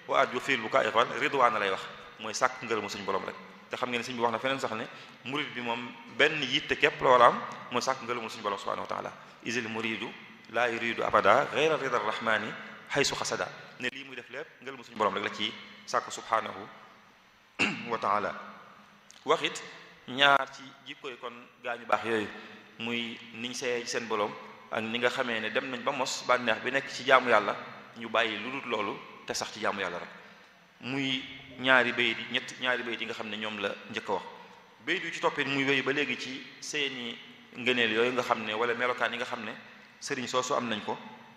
wa arju fiil bu kaa iqbal ridwaana lay wax mooy sàkk ngërëmu suñu borom rek te xam ngeen ne sëñ bi wax na feneen sax ne murid bi moom benn yitte képp la war a am mooy sàkk ngërëmu suñu borom subhanahu wa taala isil muridu laa yuridu abada ghayra rida rahmani haysu xasada ne lii muy def lépp ngërëmu suñu borom rek la ci sàkk subhanahu wa taala wax it ñaar ci jikkoy kon gaañu baax yooyu muy niñ see seen borom ak ni nga xamee ne dem nañ ba mos bànneex bi nekk ci jaamu yàlla ñu bàyyi lu dul loolu te sax ci jaamu yàlla rek muy ñaari bayit yi ñett ñaari bayit yi nga xam ne ñoom la njëkk a wax bayit yu ci toppit muy wéy ba léegi ci seeni ngëneel yooyu nga xam ne wala melokaan yi nga xam ne sëriñ soosu am nañ ko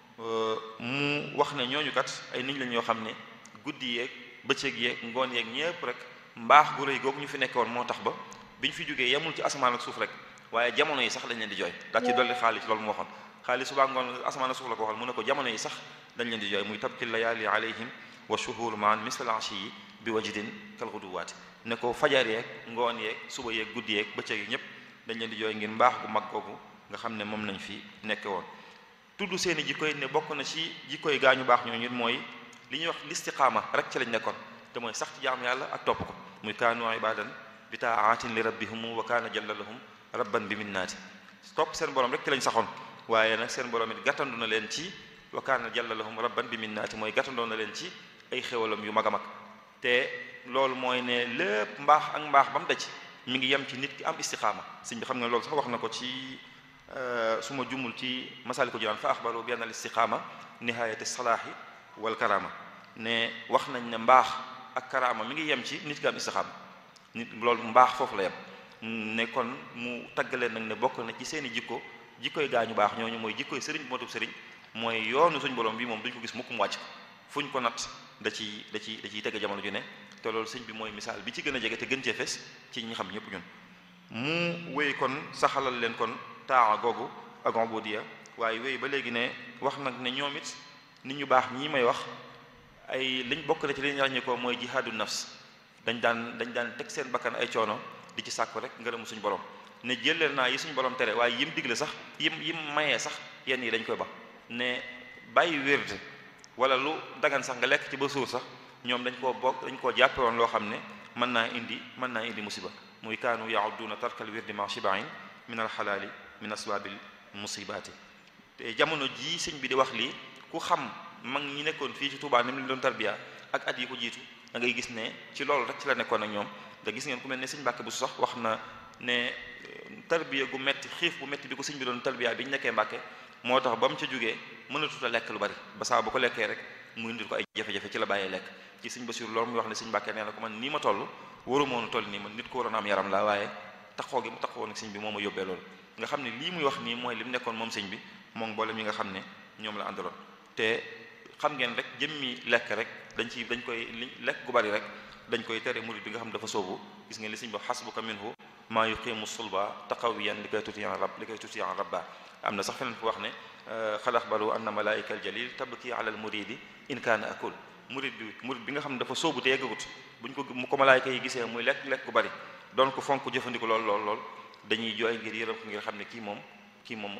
mu wax ne ñooñu kat ay nit lañ yoo xam ne guddi yeeg bëccëg yeeg ngoon yeeg ñépp rek mbaax gu rëy googu ñu fi nekkoon moo tax ba bi ñu fi jógee yemul ci asamaan ak suuf rek waaye jamono yi sax dañ leen di jooy daa ci dolli xaalis loolu mu waxoon xaalis subaa ngoon asamaan ak suuf la ko waxal mu ne ko jamono yi sax dañ leen di jooy muy tabki layaali alayhim wa shuhur maan misal ashi yi bi wajdin kal ghuduwaati ne ko fajar yeeg ngoon yeeg suba yeeg guddi yeeg bëccëg yi ñëpp dañ leen di jooy ngir mbaax gu mag googu nga xam ne moom lañ fi nekke woon tudd seen i jikkoy ne bokk na ci jikkoy gaañu baax ñooñu mooy li ñuy wax listiqaama rek ci lañ nekkoon te mooy sax ci jaam yàlla ak topp ko muy kaanu ibadan bi taatin li rabbihum wa kaana jalla lahum rabban bi minnaati topp seen borom rek ci lañ saxoon waaye nag seen borom it gàttandu na leen ci wa kaana jalla lahum rabban bi minnaati mooy gàttandoo na leen ci ay xéwalam yu mag a mag te loolu mooy ne lépp mbaax ak mbaax ba mu daj mi ngi yem ci nit ki am istiqaama sëñ bi xam nga loolu sax wax na ko ci su ma jumul ci masaliku jinaan fa axbaru bi anna al istiqaama nihayati salaahi wal karama ne wax nañ ne mbaax ak karaama mi ngi yem ci nit ki am istiqaama nit loolu mbaax foofu la yem ne kon mu taggaleen nag ne bokk na ci seeni jikko jikkoy gaañu baax ñooñu mooy jikkoy sëriñ bu matub sëriñ mooy yoonu suñ borom bi moom duñ ko gis mukk mu wàcc fuñ ko nat da ci da ci da ciy tege jamono ju ne te loolu sëñ bi mooy misaal bi ci gën a jege te gën cee fes ci ñi xam ñëpp ñun mu wéy kon saxalal leen kon taa googu ak ubudiya waaye wéy ba léegi ne wax nag ne ñoom it nit ñu baax ñii may wax ay liñ bokk na ci li ñu ràññee ko mooy jihaadu nafs dañ daan dañ daan teg seen bakkan ay coono di ci sàkku rek ngërëmu suñu borom ne jëleel naa yi suñu borom tere waaye yim digle sax yim yim mayee sax yenn yi dañ koy ba ne bàyyi wérde wala lu dagan sax nga lekk ci ba suur sax ñoom dañ koo bokk dañ koo jàppe woon loo xam ne mën naa indi mën naa indi musiba muy kaanu yaudduuna tarkal wirdi ma shibain min al xalaali min asbaabil musibaati te jamono jii sëñ bi di wax lii ku xam mag ñi nekkoon fii ci Tuubaa ni mu leen doon tarbiya ak at yi ko jiitu da ngay gis ne ci loolu rek ci la nekkoon ak ñoom nga gis ngeen ku mel ne sëñ Mbàkke bu sax wax na ne tarbiya gu metti xiif bu metti bi ko sëñ bi doon tarbiya bi ñu nekkee Mbàkke moo tax ba mu ca jógee mënatut a lekk lu bari ba saa bu ko lekkee rek mu indil ko ay jafe-jafe ci la bàyyee lekk ci sëñ Basiru loolu muy wax ne sëñ Mbàkke nee na ko man nii ma toll waru moonu toll nii man nit ko waroon am yaram la waaye taxoo gi mu taxoo nag sëñ bi moo ma yóbbee loolu nga xam ne lii muy wax nii mooy li mu nekkoon moom sëñ bi moom mboolem yi nga xam ne ñoom la àndaloon te xam ngeen rek jëmmi lekk rek dañ ci dañ koy li lekk gu bari rek dañ koy tere murid bi nga xam dafa soobu gis ngeen li sëñ bi xasbuka minhu maa yuqimu sulba taqawiyan li koy tutiyan rab li koy tutiyan rabba am na sax feneen fu wax ne xad axbaru anna malaika al jalil tabki ala al muridi in kaana akul murid bi murid bi nga xam ne dafa soobu te yeggagut buñ ko mu ko malaayka yi gisee muy lekk lekk gu bari doon ko fonk jëfandiku lool lool lool dañuy jooy ngir yërëm ko ngir xam ne kii moom kii moom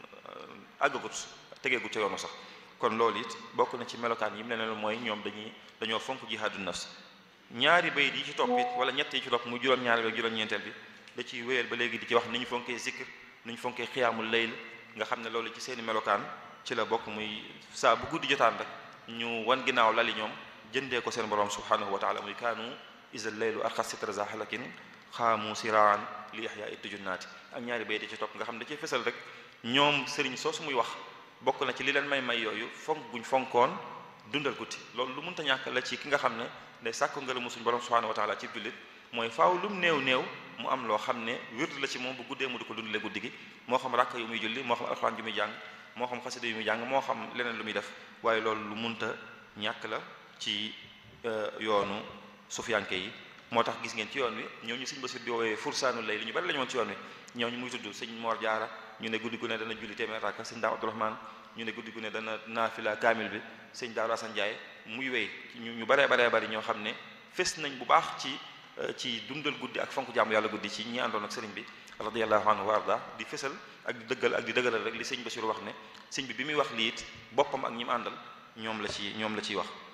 àggagut tegeegut ca yoonu sax kon loolu it bokk na ci melokaan yi mu ne mooy ñoom dañuy dañoo fonk jihaadu nafs ñaari bayit yi ci topp it wala ñett yi ci topp muy juróom-ñaari ak juróom-ñeenteel bi da ciy wéyal ba léegi di ci wax ni ñu fonkee zikr ni ñu fonkee xiyaamul layl nga xam ne loolu ci seeni melokaan ci la bokk muy saa bu guddi jotaan rek ñu wan ginnaaw lali ñoom jëndee ko seen borom subhanahu wa taala muy kaanu isal laylu arxas sitra za halakin xaamu siraan li yaxyaa it tujunnaati ak ñaari bayit yi ci topp nga xam ne da ciy fesal rek ñoom sëriñ soosu muy wax bokk na ci li leen may may yooyu fonk guñ fonkoon dundal guddi loolu lu mënta ñàkk la ci ki nga xam ne day sàkko ngërëmu suñu borom subhanahu wa taala ci jullit mooy faaw lu mu néew néew mu am loo xam ne wird la ci moom bu guddee mu di ko dundale guddi gi moo xam rakk yu muy julli moo xam alxuraan yu muy jàng moo xam xasida yu muy jàng moo xam leneen lu muy def waaye loolu lu munta ñàkk la ci yoonu sufiyanke yi moo tax gis ngeen ci yoon wi ñoo ñu sëñ Basiir di woowee fursaanu lay li ñu bari la ñu woon ci yoon wi ñoo ñu muy tudd sëñ Moor Jaara ñu ne guddi gu ne dana julli téeméer rakka sëñ Daa Abdourahmaan ñu ne guddi gu ne dana naafila kaamil bi sëñ Daaru Asan Njaay muy wéy ñu ñu baree baree bari ñoo xam ne fes nañ bu baax ci ci dundal guddi ak fonk jaamu yàlla guddi ci ñi àndoon ak sëriñ bi radiyallahu anhu wa arda di fesal ak di dëggal ak di dëggalal rek li sëñ Basiir wax ne sëñ bi bi muy wax lii it boppam ak ñi mu àndal ñoom la ci ñoom la ciy wax